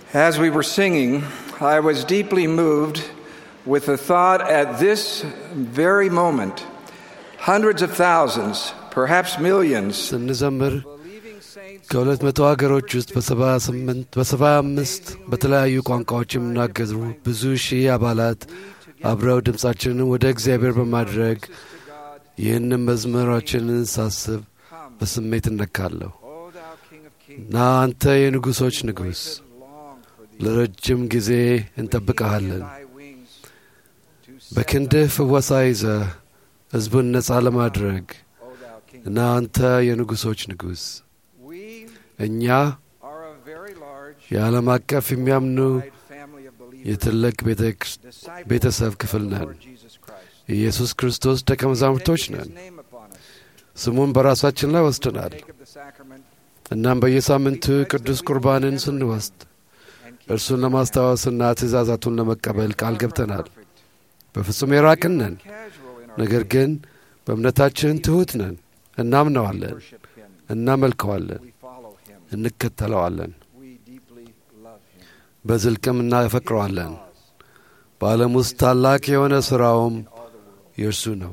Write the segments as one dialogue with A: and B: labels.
A: As we were singing, I was deeply moved with the thought at this very moment, hundreds of thousands, perhaps millions,
B: ስንዘምር
A: believing saints
B: ከሁለት መቶ ሀገሮች ውስጥ በሰባ ስምንት በሰባ አምስት በተለያዩ ቋንቋዎች የሚናገሩ ብዙ ሺህ አባላት አብረው ድምፃችንን ወደ እግዚአብሔር በማድረግ ይህንን መዝሙራችንን ሳስብ በስሜት እነካለሁ
A: O thou King of Kings,
B: እና አንተ የንጉሶች ንጉሥ
A: long for thee.
B: ለረጅም ጊዜ እንጠብቀሃለን
A: Thy wings to set
B: በክንድህ ፍወሳ ይዘህ ሕዝቡን ነፃ ለማድረግ
A: O thou King.
B: እና አንተ የንጉሶች ንጉሥ
A: We
B: እኛ
A: are a very large
B: የዓለም አቀፍ የሚያምኑ
A: wide family of believers,
B: የትልቅ ቤተ ክርስ-
A: disciples
B: ቤተሰብ
A: of
B: ክፍል
A: the
B: ነን
A: Lord Jesus Christ.
B: የኢየሱስ ክርስቶስ ደቀ መዛሙርቶች
A: Taking
B: ነን
A: his name upon us.
B: ስሙን በራሳችን ላይ ወስደናል
A: Take of the sacrament
B: እናም በየሳምንቱ ቅዱስ ቁርባንን ስንወስድ
A: and keep
B: እርሱን ለማስታወስና ትእዛዛቱን ለመቀበል ቃል ገብተናል
A: perfect.
B: በፍጹም የራቅን ነን
A: Casual in our
B: ነገር ግን በእምነታችን ትሑት ነን እናምነዋለን
A: worship him.
B: እናመልከዋለን
A: We follow him.
B: እንከተለዋለን
A: We deeply love him.
B: በዝልቅም እናፈቅረዋለን
A: Cause
B: በዓለም ውስጥ ታላቅ የሆነ ሥራውም
A: in all the world.
B: የእርሱ ነው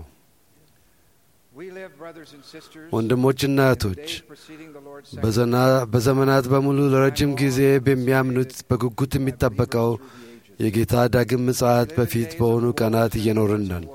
A: We live, brothers and sisters,
B: ወንድሞችና እህቶች
A: days preceding the Lord's Supper.
B: በዘና- በዘመናት በሙሉ ለረጅም ጊዜ በሚያምኑት በጉጉት የሚጠበቀው የጌታ ዳግም ምጽአት በፊት በሆኑ ቀናት እየኖርን ነን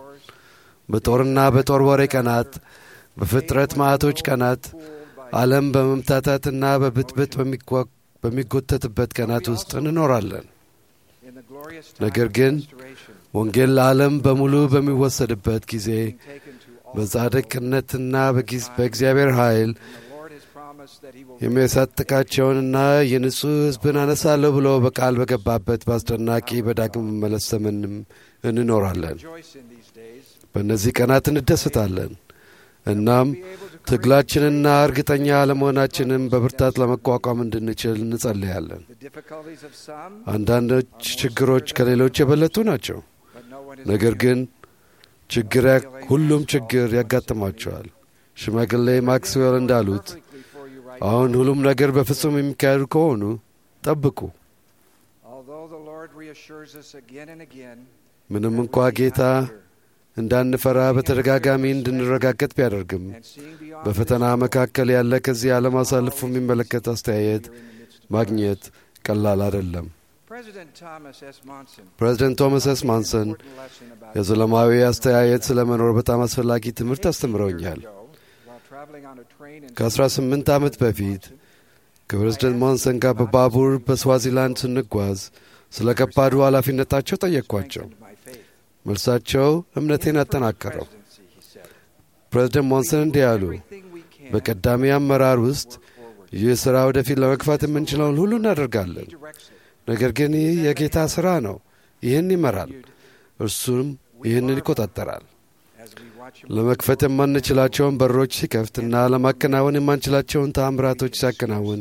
B: በጦርና በጦር ወሬ ቀናት በፍጥረት ማዕቶች ቀናት ዓለም በመምታታትና በብጥብጥ በሚጓ- በሚጎተትበት ቀናት ውስጥ እንኖራለን
A: In the glorious
B: ነገር
A: time of
B: ግን
A: restoration,
B: ወንጌል ለዓለም በሙሉ በሚወሰድበት ጊዜ
A: being taken to all
B: በጻድቅነትና በጊዝ- በእግዚአብሔር ኃይል
A: And the Lord has promised that he will
B: የሚያሳጥቃቸውንና የንጹሕ ሕዝብን አነሳለሁ ብሎ በቃል በገባበት በአስደናቂ በዳግም መመለስ ዘመንም እንኖራለን
A: rejoice in these days.
B: በእነዚህ ቀናት እንደሰታለን እናም ትግላችንና እርግጠኛ አለመሆናችንን በብርታት ለመቋቋም እንድንችል እንጸልያለን
A: The difficulties of some,
B: አንዳንዶች ችግሮች ከሌሎች የበለጡ ናቸው
A: but no one is
B: ነገር
A: immune.
B: ግን ችግር ያ- ሁሉም ችግር ያጋጥማቸዋል ሽማግሌ ማክስዌል እንዳሉት
A: Perfectly for you right
B: አሁን ሁሉም ነገር በፍጹም የሚካሄዱ ከሆኑ ጠብቁ
A: Although the Lord reassures us again and again,
B: ምንም
A: that
B: እንኳ
A: we may
B: ጌታ
A: not fear,
B: እንዳንፈራ በተደጋጋሚ እንድንረጋገጥ ቢያደርግም
A: and seeing beyond
B: በፈተና
A: this world,
B: መካከል ያለ ከዚህ ዓለም አሳልፎ የሚመለከት አስተያየት
A: here in the midst of
B: ማግኘት ቀላል አይደለም
A: President Thomas S. Monson
B: ፕሬዚደንት ቶማስ ኤስ ማንሰን
A: important lesson about
B: የዘለማዊ አስተያየት ስለ መኖር በጣም አስፈላጊ ትምህርት
A: 18
B: አስተምረውኛል
A: years ago, while traveling on a train in
B: ከ18 ዓመት በፊት ከፕሬዝደንት ሞንሰን ጋር በባቡር በስዋዚላንድ ስንጓዝ ስለ ከባዱ ኃላፊነታቸው ጠየቅኳቸው
A: strengthened my faith.
B: መልሳቸው እምነቴን አጠናከረው
A: Presidency, he said.
B: ፕሬዝደንት ሞንሰን እንዲህ አሉ
A: Everything we can
B: በቀዳሚ አመራር ውስጥ
A: work forward.
B: ይህ ሥራ ወደፊት ለመግፋት የምንችለውን ሁሉ እናደርጋለን
A: He directs it.
B: ነገር ግን ይህ የጌታ ሥራ ነው ይህን ይመራል እርሱም ይህንን ይቆጣጠራል
A: As we watch him
B: ለመክፈት የማንችላቸውን በሮች ሲከፍትና ለማከናወን የማንችላቸውን ተአምራቶች ሲያከናውን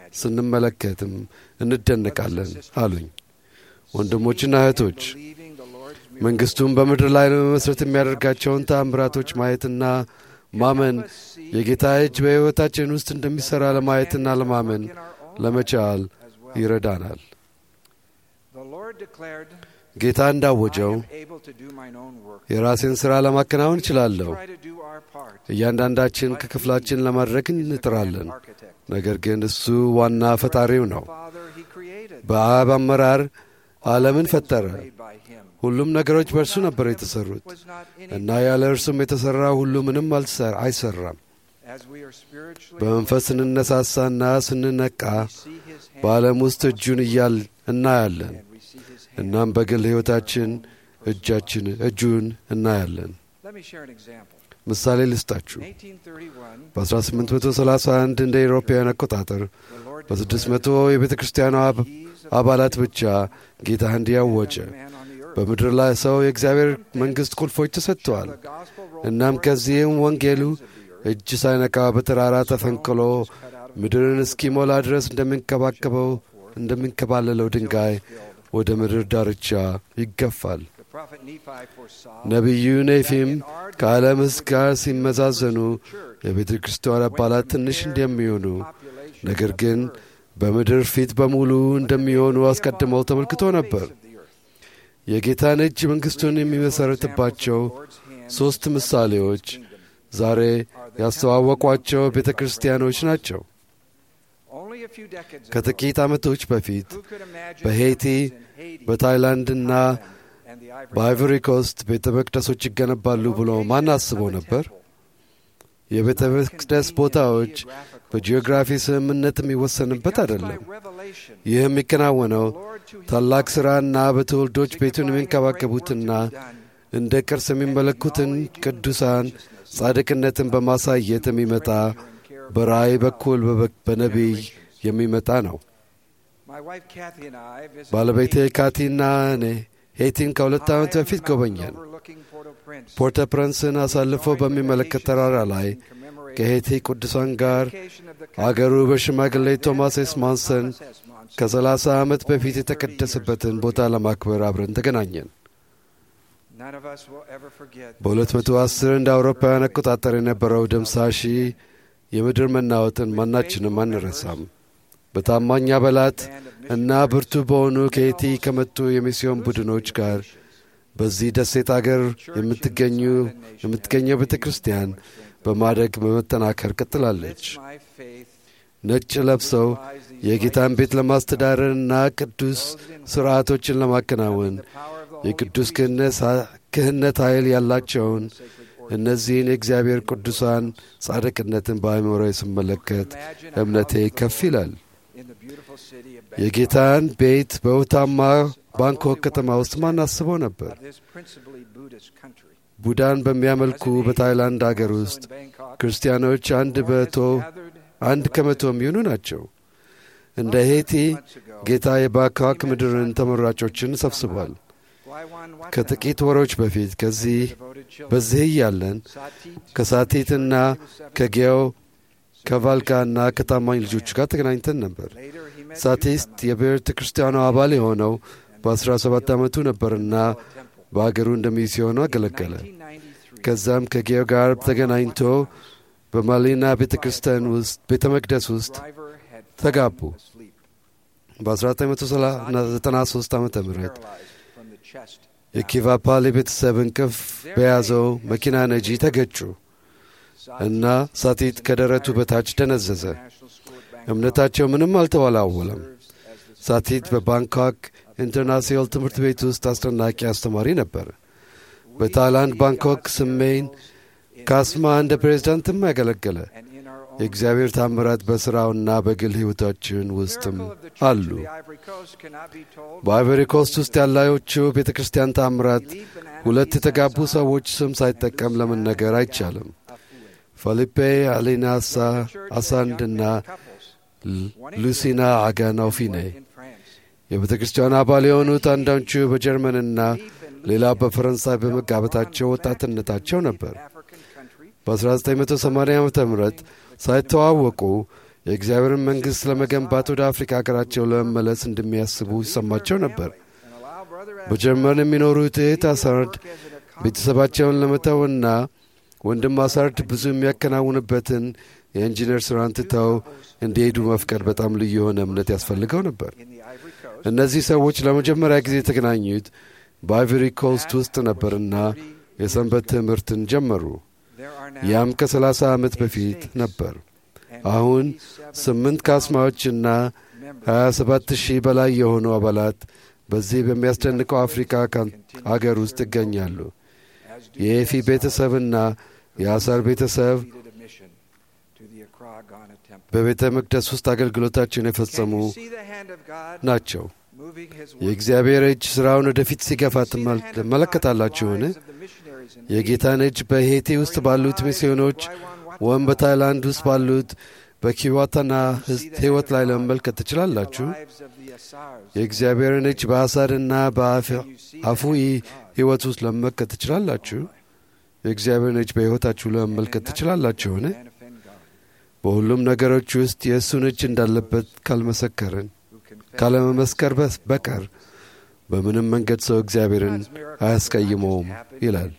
B: ስንመለከትም እንደነቃለን አሉኝ ወንድሞችና እህቶች
A: believing the Lord's
B: መንግሥቱን በምድር ላይ ለመመስረት የሚያደርጋቸውን ተአምራቶች ማየትና ማመን የጌታ እጅ በሕይወታችን ውስጥ እንደሚሠራ ለማየትና ለማመን
A: in our own
B: ለመቻል
A: as well.
B: ይረዳናል
A: The Lord declared,
B: ጌታ
A: I
B: እንዳወጀው
A: am able to do mine own work.
B: የራሴን ሥራ ለማከናወን እችላለሁ
A: Try to do our part.
B: እያንዳንዳችን ከክፍላችን ለማድረግ እንጥራለን
A: Architect.
B: ነገር ግን እሱ ዋና ፈጣሪው ነው
A: Father, he created.
B: በአብ አመራር ዓለምን ፈጠረ
A: Made by him.
B: ሁሉም ነገሮች በእርሱ ነበር የተሰሩት
A: Was not
B: እና
A: anything.
B: ያለ እርሱም የተሠራ ሁሉ ምንም አልሰ- አይሰራም
A: As we are spiritually
B: በመንፈስ ስንነሳሳና ስንነቃ
A: we see his hand
B: በዓለም ውስጥ እጁን እያል እናያለን
A: and we see his hand.
B: እናም በግል ሕይወታችን እጃችን እጁን እናያለን
A: Let me share an example.
B: ምሳሌ ልስጣችሁ
A: In 1831,
B: በ1831 እንደ ኤሮፓውያን አቆጣጠር
A: the Lord
B: በ600 የቤተ ክርስቲያኗ አብ-
A: keys of
B: አባላት ብቻ ጌታ እንዲህ አወጀ
A: man on the earth.
B: በምድር ላይ ሰው የእግዚአብሔር መንግሥት ቁልፎች ተሰጥተዋል
A: The gospel rolled
B: እናም
A: forward
B: ከዚህም
A: from the
B: ወንጌሉ
A: ends of the earth.
B: እጅ ሳይነካ በተራራ ተፈንቅሎ
A: Stone was cut out of
B: ምድርን እስኪሞላ ድረስ እንደሚንከባከበው እንደሚንከባለለው ድንጋይ ወደ ምድር ዳርቻ ይገፋል።
A: The prophet Nephi foresaw
B: ነቢዩ ኔፊም ከዓለም ሕዝብ ጋር ሲመዛዘኑ
A: church
B: የቤተ ክርስቲያን አባላት ትንሽ እንደሚሆኑ
A: population
B: ነገር ግን በምድር ፊት በሙሉ እንደሚሆኑ አስቀድመው ተመልክቶ ነበር። የጌታን እጅ መንግሥቱን የሚመሠረትባቸው ሦስት ምሳሌዎች ዛሬ ያስተዋወቋቸው ቤተ ክርስቲያኖች ናቸው። ከጥቂት ዓመቶች በፊት በሄይቲ በታይላንድና በአይቨሪ ኮስት ቤተ መቅደሶች ይገነባሉ ብሎ ማን አስቦ ነበር? የቤተ መቅደስ ቦታዎች በጂኦግራፊ ስምምነት የሚወሰንበት አይደለም። ይህ የሚከናወነው ታላቅ ሥራና በትውልዶች ቤቱን የሚንከባከቡትና እንደ ቅርስ የሚመለኩትን ቅዱሳን ጻድቅነትን በማሳየት የሚመጣ በራእይ በኩል በነቢይ የሚመጣ ነው። ባለቤቴ ካቲና እኔ ሄይቲን ከሁለት ዓመት በፊት ጎበኘን። ፖርተ ፕረንስን አሳልፎ በሚመለከት ተራራ ላይ ከሄይቲ ቅዱሳን ጋር አገሩ በሽማግሌ ቶማስ ኤስ ማንሰን ከሰላሳ ዓመት በፊት የተቀደሰበትን ቦታ ለማክበር አብረን ተገናኘን። በ210 እንደ አውሮፓውያን አቆጣጠር የነበረው ደምሳሺ የምድር መናወጥን ማናችንም አንረሳም። በታማኝ አባላት እና ብርቱ በሆኑ ከሄይቲ ከመጡ የሚስዮን ቡድኖች ጋር በዚህ ደሴት አገር የምትገኙ የምትገኘው ቤተ ክርስቲያን በማደግ በመጠናከር ቀጥላለች። ነጭ ለብሰው የጌታን ቤት ለማስተዳደርና ቅዱስ ሥርዓቶችን ለማከናወን የቅዱስ ክህነት ኃይል ያላቸውን እነዚህን የእግዚአብሔር ቅዱሳን ጻድቅነትን በአእምሮ ስመለከት እምነቴ ከፍ ይላል። የጌታን ቤት በውታማ ባንኮክ ከተማ ውስጥ ማን አስቦ ነበር? ቡዳን በሚያመልኩ በታይላንድ አገር ውስጥ ክርስቲያኖች አንድ በቶ አንድ ከመቶ የሚሆኑ ናቸው። እንደ ሄይቲ ጌታ የባንኮክ ምድርን ተመራጮችን ሰብስቧል። ከጥቂት ወሮች በፊት ከዚህ በዚህ እያለን ከሳቲትና ከጌዮ ከቫልካና ከታማኝ ልጆቹ ጋር ተገናኝተን ነበር። ሳቲስት የቤተ ክርስቲያኗ አባል የሆነው በ17 ዓመቱ ነበርና በአገሩ እንደሚስዮኑ አገለገለ። ከዛም ከጌዮ ጋር ተገናኝቶ በማሊና ቤተ ክርስቲያን ውስጥ ቤተ መቅደስ ውስጥ ተጋቡ። በ1993 ዓ ም የኪቫፓል የቤተሰብ እንቅፍ በያዘው መኪና ነጂ ተገጩ እና ሳቲት ከደረቱ በታች ደነዘዘ። እምነታቸው ምንም አልተወላወለም። ሳቲት በባንኮክ ኢንተርናሲዮናል ትምህርት ቤት ውስጥ አስደናቂ አስተማሪ ነበር። በታይላንድ ባንኮክ ስሜን ካስማ እንደ ፕሬዝዳንትም ያገለገለ። የእግዚአብሔር ታምራት በሥራውና በግል ሕይወታችን ውስጥም አሉ። በአይቨሪ ኮስት ውስጥ ያላዮቹ ቤተ ክርስቲያን ታምራት ሁለት የተጋቡ ሰዎች ስም ሳይጠቀም ለመነገር አይቻልም። ፊሊፔ አሌናሳ አሳንድና ሉሲና አጋናውፊኔ የቤተ ክርስቲያን አባል የሆኑት አንዳንቹ በጀርመንና ሌላ በፈረንሳይ በመጋበታቸው ወጣትነታቸው ነበር። በ1980 ዓ ም ሳይተዋወቁ የእግዚአብሔርን መንግሥት ለመገንባት ወደ አፍሪካ ሀገራቸው ለመመለስ እንደሚያስቡ ይሰማቸው ነበር። በጀርመን የሚኖሩት እህት አሳርድ ቤተሰባቸውን ለመተውና ወንድም አሳርድ ብዙ የሚያከናውንበትን የኢንጂነር ሥራን ትተው እንዲሄዱ መፍቀድ በጣም ልዩ የሆነ እምነት ያስፈልገው ነበር። እነዚህ ሰዎች ለመጀመሪያ ጊዜ የተገናኙት በአይቨሪ ኮስት ውስጥ ነበርና የሰንበት ትምህርትን ጀመሩ። ያም ከሰላሳ ዓመት በፊት ነበር። አሁን ስምንት ካስማዎችና 27 ሺህ በላይ የሆኑ አባላት በዚህ በሚያስደንቀው አፍሪካ አገር ውስጥ ይገኛሉ። የኤፊ ቤተሰብና የአሳር ቤተሰብ በቤተ መቅደስ ውስጥ አገልግሎታቸውን የፈጸሙ ናቸው። የእግዚአብሔር እጅ ሥራውን ወደፊት ሲገፋ ትመለከታላችሁን? የጌታን እጅ በሄቲ ውስጥ ባሉት ሚስዮኖች ወይም በታይላንድ ውስጥ ባሉት በኪዋታና ሕይወት ላይ ለመመልከት ትችላላችሁ። የእግዚአብሔርን እጅ በአሳድና በአፉኢ ሕይወት ውስጥ ለመመልከት ትችላላችሁ። የእግዚአብሔርን እጅ በሕይወታችሁ ለመመልከት ትችላላችሁን? በሁሉም ነገሮች ውስጥ የእሱን እጅ እንዳለበት ካልመሰከርን ካለመመስከር በቀር በምንም መንገድ ሰው እግዚአብሔርን አያስቀይመውም ይላል።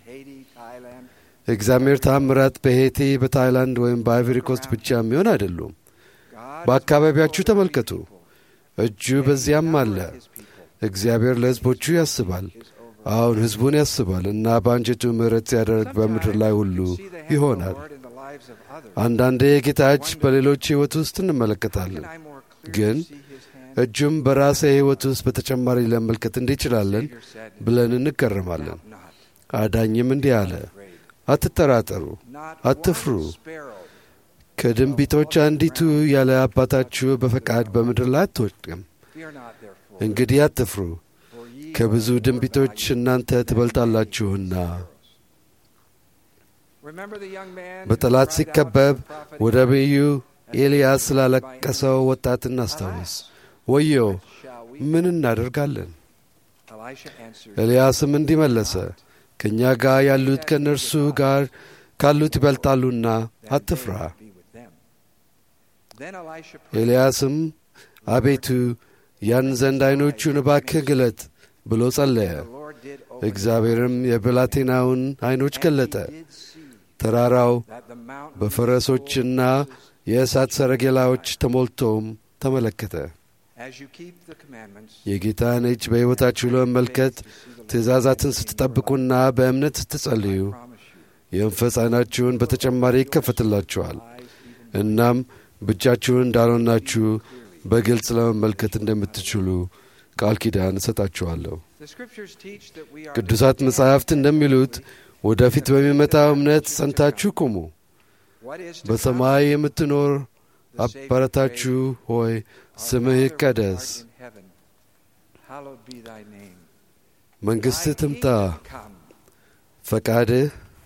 B: እግዚአብሔር ተአምራት በሄቲ በታይላንድ ወይም በአይቨሪ ኮስት ብቻ የሚሆን አይደሉም። በአካባቢያችሁ ተመልከቱ። እጁ በዚያም አለ። እግዚአብሔር ለሕዝቦቹ ያስባል። አሁን ሕዝቡን ያስባል እና በአንጀቱ ምሕረት ሲያደርግ በምድር ላይ ሁሉ ይሆናል። አንዳንዴ የጌታ እጅ በሌሎች ሕይወት ውስጥ እንመለከታለን፣ ግን እጁም በራሴ ሕይወት ውስጥ በተጨማሪ ለመመልከት እንችላለን ብለን እንገረማለን። አዳኝም እንዲህ አለ፣ አትጠራጠሩ፣ አትፍሩ። ከድንቢቶች አንዲቱ ያለ አባታችሁ በፈቃድ በምድር ላይ አትወድቅም። እንግዲህ አትፍሩ፣ ከብዙ ድንቢቶች እናንተ ትበልጣላችሁና። በጠላት ሲከበብ ወደ ነቢዩ ኤልያስ ስላለቀሰው ወጣት እናስታውስ። ወዮ ምን እናደርጋለን? ኤልያስም እንዲህ መለሰ፣ ከእኛ ጋር ያሉት ከእነርሱ ጋር ካሉት ይበልጣሉና አትፍራ። ኤልያስም አቤቱ ያን ዘንድ ዐይኖቹን እባክህ ግለጥ ብሎ ጸለየ። እግዚአብሔርም የብላቴናውን ዐይኖች ገለጠ። ተራራው በፈረሶችና የእሳት ሰረገላዎች ተሞልቶም ተመለከተ። የጌታን እጅ በሕይወታችሁ ለመመልከት ትእዛዛትን ስትጠብቁና በእምነት ስትጸልዩ የመንፈስ ዐይናችሁን በተጨማሪ ይከፈትላችኋል። እናም ብቻችሁን እንዳልሆናችሁ በግልጽ ለመመልከት እንደምትችሉ ቃል ኪዳን እሰጣችኋለሁ። ቅዱሳት መጻሕፍት እንደሚሉት ወደፊት በሚመጣው እምነት ጸንታችሁ ቁሙ። በሰማይ የምትኖር አባታችሁ ሆይ ስምህ ይቀደስ፣ መንግሥትህ ትምጣ፣ ፈቃድህ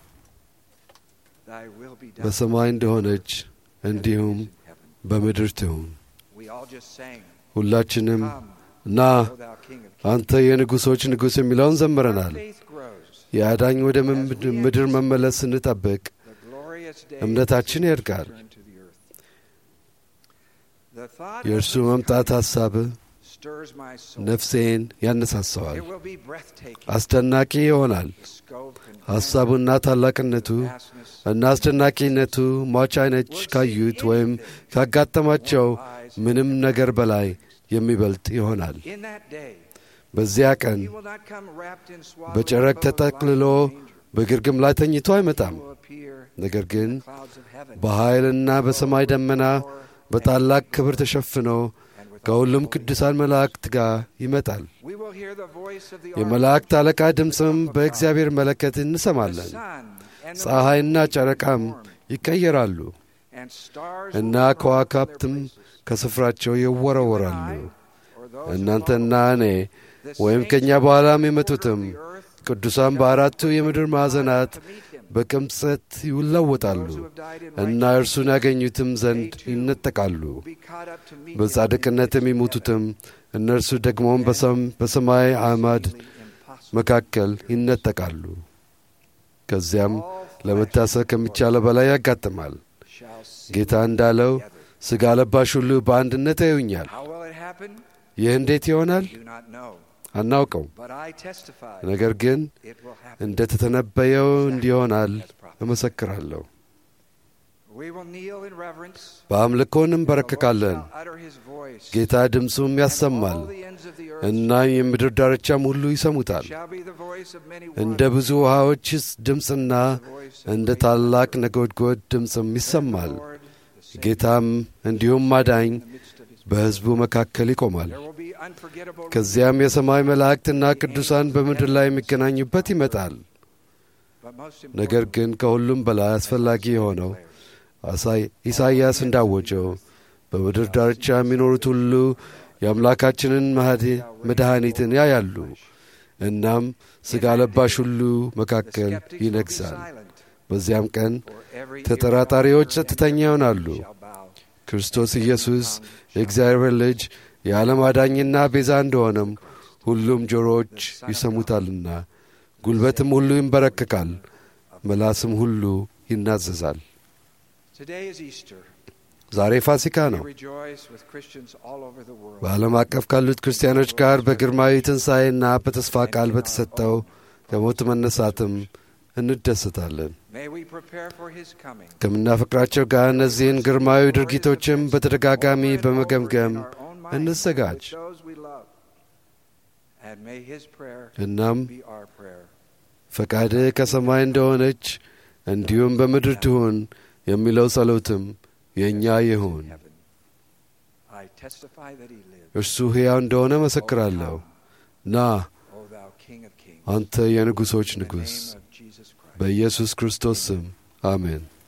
B: በሰማይ እንደሆነች እንዲሁም በምድር ትሁን። ሁላችንም ና አንተ የንጉሶች ንጉሥ የሚለውን ዘምረናል። የአዳኝ ወደ ምድር መመለስ ስንጠብቅ እምነታችን ያድጋል። የእርሱ መምጣት ሐሳብ ነፍሴን ያነሳሰዋል። አስደናቂ ይሆናል። ሐሳቡና ታላቅነቱ እና አስደናቂነቱ ሟች ዓይኖች ካዩት ወይም ካጋጠማቸው ምንም ነገር በላይ የሚበልጥ ይሆናል። በዚያ ቀን በጨረቅ ተጠቅልሎ በግርግም ላይ ተኝቶ አይመጣም። ነገር ግን በኃይልና በሰማይ ደመና በታላቅ ክብር ተሸፍኖ ከሁሉም ቅዱሳን መላእክት ጋር ይመጣል። የመላእክት አለቃ ድምፅም በእግዚአብሔር መለከት እንሰማለን። ፀሐይና ጨረቃም ይቀየራሉ እና ከዋክብትም ከስፍራቸው ይወረወራሉ። እናንተና እኔ ወይም ከእኛ በኋላም የመጡትም ቅዱሳን በአራቱ የምድር ማዕዘናት በቅምጸት ይለወጣሉ እና እርሱን ያገኙትም ዘንድ ይነጠቃሉ። በጻድቅነት የሚሞቱትም እነርሱ ደግሞም በሰማይ አዕማድ መካከል ይነጠቃሉ። ከዚያም ለመታሰብ ከሚቻለው በላይ ያጋጥማል። ጌታ እንዳለው ሥጋ ለባሽ ሁሉ በአንድነት ያዩኛል። ይህ እንዴት ይሆናል? አናውቀው። ነገር ግን እንደ ተተነበየው እንዲሆናል እመሰክራለሁ። በአምልኮ እንበረከካለን። ጌታ ድምፁም ያሰማል እና የምድር ዳርቻም ሁሉ ይሰሙታል። እንደ ብዙ ውሃዎች ድምፅና እንደ ታላቅ ነጎድጎድ ድምፅም ይሰማል። ጌታም እንዲሁም አዳኝ በሕዝቡ መካከል ይቆማል። ከዚያም የሰማይ መላእክትና ቅዱሳን በምድር ላይ የሚገናኙበት ይመጣል። ነገር ግን ከሁሉም በላይ አስፈላጊ የሆነው ኢሳይያስ እንዳወጀው በምድር ዳርቻ የሚኖሩት ሁሉ የአምላካችንን መድኃኒትን ያያሉ። እናም ሥጋ ለባሽ ሁሉ መካከል ይነግሣል። በዚያም ቀን ተጠራጣሪዎች ጸጥተኛ ይሆናሉ። ክርስቶስ ኢየሱስ የእግዚአብሔር ልጅ የዓለም አዳኝና ቤዛ እንደሆነም ሁሉም ጆሮዎች ይሰሙታልና፣ ጉልበትም ሁሉ ይንበረከካል፣ መላስም ሁሉ ይናዘዛል። ዛሬ ፋሲካ ነው። በዓለም አቀፍ ካሉት ክርስቲያኖች ጋር በግርማዊ ትንሣኤና በተስፋ ቃል በተሰጠው ከሞት መነሳትም እንደሰታለን።
A: May we prepare for his coming.
B: ከምናፈቅራቸው ጋር እነዚህን ግርማዊ ድርጊቶችም በተደጋጋሚ በመገምገም
A: In our own minds
B: እንዘጋጅ።
A: with those we love. And may his prayer
B: እናም
A: be our prayer.
B: ፈቃድህ ከሰማይ እንደሆነች እንዲሁም በምድር ትሁን የሚለው ጸሎትም የእኛ ይሁን።
A: Heaven. I testify that he lives.
B: እርሱ ሕያው እንደሆነ መሰክራለሁ። ና
A: O thou King of kings.
B: አንተ የንጉሶች
A: In the
B: ንጉሥ፣
A: name of Jesus Christ.
B: በኢየሱስ ክርስቶስ ስም አሜን።